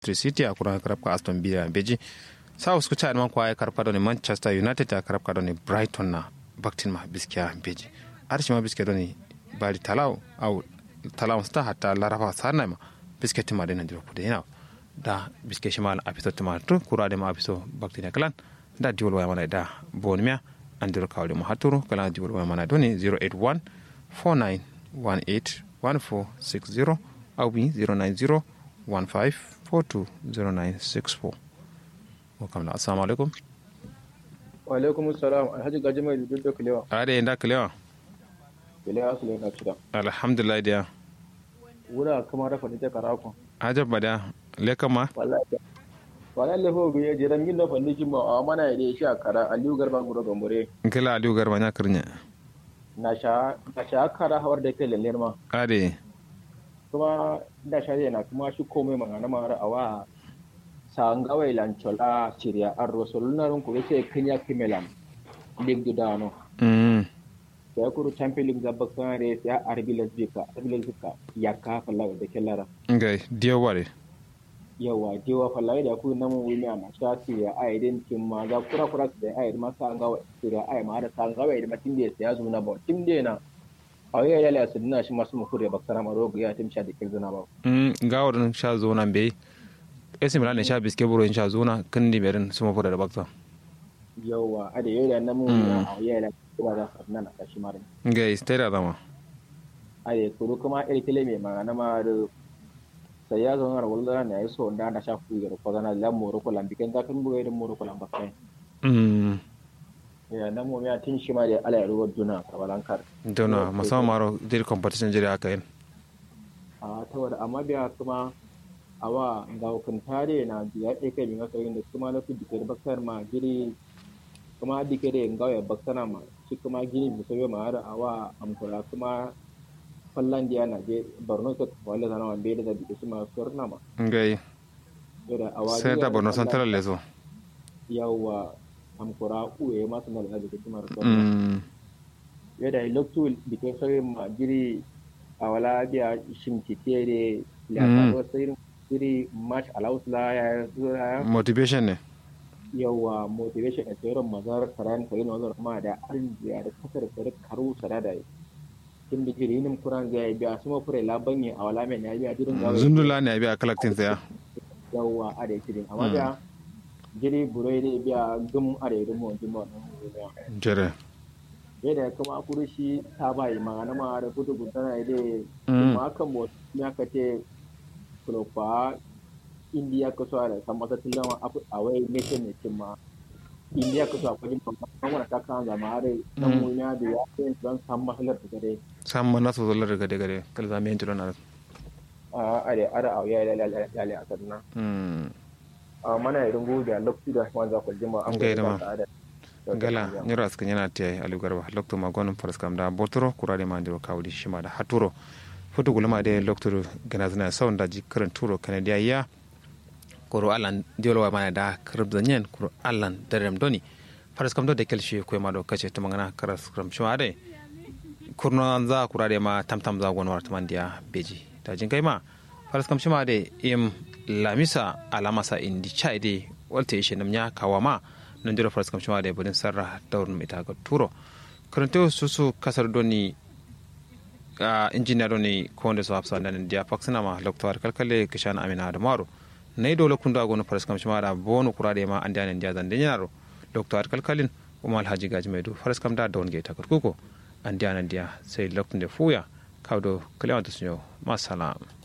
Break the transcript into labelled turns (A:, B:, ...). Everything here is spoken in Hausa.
A: city a kuran karabka aston villa beji south ku cha man kwa karfa da manchester united a karabka da brighton na baktin ma biskiya beji arshi ma biskiya da bari talaw au talaw sta hatta larafa sarna ma biskiya tima da nan diro kude yana da biskiya shi ma a fito tima to kura da ma a fito baktin kalan da diwol waya mana da bonmiya an diro kawle mu haturu kala diwol waya mana doni 081 4918 1460 au bi 090 15420964 wakamla assalamu alaikum
B: wa alaikum salam alhaji gaji mai duk da kulewa
A: ade inda kulewa
B: kulewa su na cida
A: alhamdulillah dia
B: wura kuma rafa ni ta karako
A: ajab bada le kama
B: wallahi wallahi lefo bi ya jiran yin da fanni kin ba a mana ya shi a kara aliyu garba guro gambore
A: kila aliyu garba nya kirnya
B: na sha na sha kara hawar da kai lalle ma
A: ade
B: kuma da shari'a na kuma shi komai magana mara awa sangawai lanchola siria arro solunarun kuri sai kenya kimelan lig du dano
A: mm
B: sai kuru champion league da bakkan re sai arbi lesbika arbi lesbika ya ka falla da kellara
A: ngai dio ware
B: yawa jewa falla da ku namu wuni na sha siria ai den kin ma ga kura kura da ai ma sangawai siria ai ma da sangawai da matin da sai ya zo na ba tim de na awai ya la sunna shi masu mu kure bakkara ma rogo ya timsha da kelzuna ba
A: mm gawar sha zo nan bai esi milan ne sha biske buro in sha zona kan di merin su mafi da bakta
B: yawa a da yau da namu na awai ya la kura da sanna na kashi marin
A: ngai stay da dama
B: a da kuru kuma irkile mai magana ma da sai ya zo na wulda na yaso da na sha ku da ko na la moro ko lambiken da kan buga da moro ko lambakai
A: mm
B: ya na mu ya tin shi ma da ala ya ruwa duna kabalan kar
A: dona musamman maro dir competition jiri haka yin
B: a tawar amma biya kuma awa ga hukuntare na biya ɗaya kai min akarin da kuma na fi dikar bakar ma giri kuma dike da yin gawaya baksana ma shi kuma gini bisa bai ma har awa amkura kuma fallan diya na je borno ta wale zana wa bai da dike shi ma surna ma
A: ngai
B: da awa
A: sai da borno central leso
B: yawa amkura uwe ma suna da dike shi ma surna
A: mm
B: yadda lokacin dike sai ma giri a wala biya shimkitere ya wasu irin iri match allows la ya ya
A: motivation ne
B: yawa motivation a tsoron mazar karan kare na wazar kuma da arziya da kasar kare karu sada da kin da jiri nin kuran zai biya su mafure laban ne a wala mai ya biya jirin gawa
A: zundula ne a biya collecting saya
B: yawa a da jirin amma biya jiri burai da biya gum a da irin mu jin ba nan
A: jere
B: yadda kuma kuru shi ta bai magana ma da kudu gudana da kuma kan mu ya kace kulofa indiya ka so da san masa tilama a wai nake ne cin ma indiya ka so a kwajin babban wani ta kan zama are dan mu ya da ya ce don san masalar da gare
A: san mana so zolar gade gade kal zame yin tilona
B: a are are a ya la la la la a sanna
A: mm
B: a mana irin go da lokaci da man za ku jima an
A: Ngai da ma.
B: da
A: gala nyiro askan yana te alu garba lokto ma gonum faras kam da botoro kurade ma ndiro kawdi shima da haturo foto gulma de lokto gana zana saun da jikran turo kanadiya ya koro alan diolo wa mana da krib zanyen koro alan darem doni faras kam do de kelshi ko ma do kace to mangana karas kram shima de kurno za kurade ma tamtam za gon warta mandiya beji ta jin kai ma faras kam shima de im lamisa alamasa indi chaide walte ishe namnya kawama nan jira faras kam shima de bodin sarra dawrun ita ga turo karanto susu kasar doni a injiniya doni konde so hafsa nan dia faksina ma loktor kalkale kishan amina da maro nay dole kun da gono faras kam shima da bonu kurade ma andi anen dia zande nyaro loktor kalkalin kuma alhaji gaji mai du faras kam da don ge ta kuko andi anen dia sai lokton de fuya kawdo kalewanta sunyo masalam